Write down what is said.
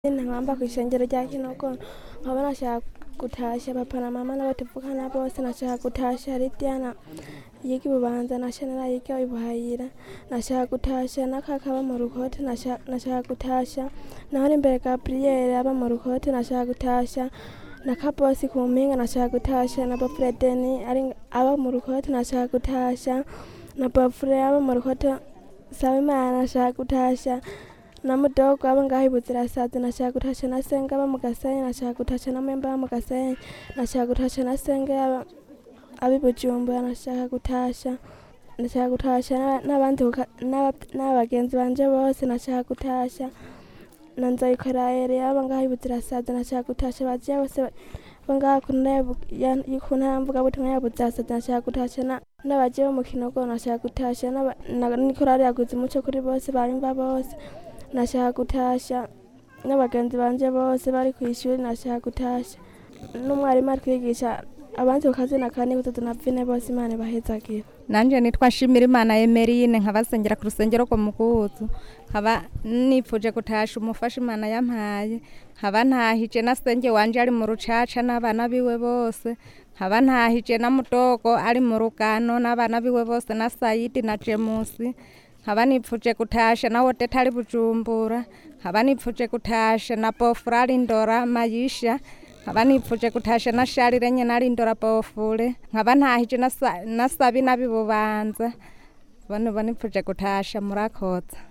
nkamba kw'ishengero rya kinogono nkaba nashaka gutasha papa na mama n'abatuvukana bose nashaka gutasha lidiana yiga ibubanza na shanera yiga ibuhayira nashaka gutasha na kaka aba mu rukote nasha- nashaka gutasha naho imbere gabriyeri aba mu rukote nashaka gutasha na kabosi ku mpinga nashaka gutasha na bafredeni ari aba mu rukote nashaka gutasha na bafure aba mu rukote saba imana nashaka gutasha na mudogo aba ngaho ibuzirasazi nashaka gutasha na senge aba mu gasenyi nashaka gutasha na mwemba aba mu gasenyi nashaka gutasha na senge aba abi bujumbura nashaka gutasha nashaka gutasha n'aba- n'abandi kuka- n'aba- n'abagenzi banje bose nashaka gutasha na nzoyikorayere aba ngaho ibuzirasazi nashaka gutasha baziya bose bo ngaho ku ntara ya Bu- ya- y- ku ntara mvugabutumwa ya buzirasazi nashaka gutasha na- n'abaje bo mu kinogo nashaka gutasha n'aba- na- n'ikorari yaguze umuco kuri bose bayumva bose nashaka gutasha n'abagenzi banje bose bari ku ishuri nashaka gutasha n'umwarimu ari kwigisha abandi ku kazina kane gutatu na vine bose imana ibahezagira nanje nitwa nshimira imana emerine nkabasengera ku rusengero rwo mukuzu nkaba nipfuje gutasha umufasha imana yampaye nkaba ntahije na senge wanje ari mu rucaca n'abana biwe bose nkaba ntahije na mudogo ari mu rugano n'abana biwe bose na sayidi na jemusi nkaba nipfuje gutasha na wodeta ari bujumbura nkaba nipfuje gutasha na bofura ari ndora mayisha nkaba nipfuje gutasha na sharire nyene ari ndora bofure nkaba ntahije na Sa- na sabi nabi bubanza bano banipfuje gutasha murakoze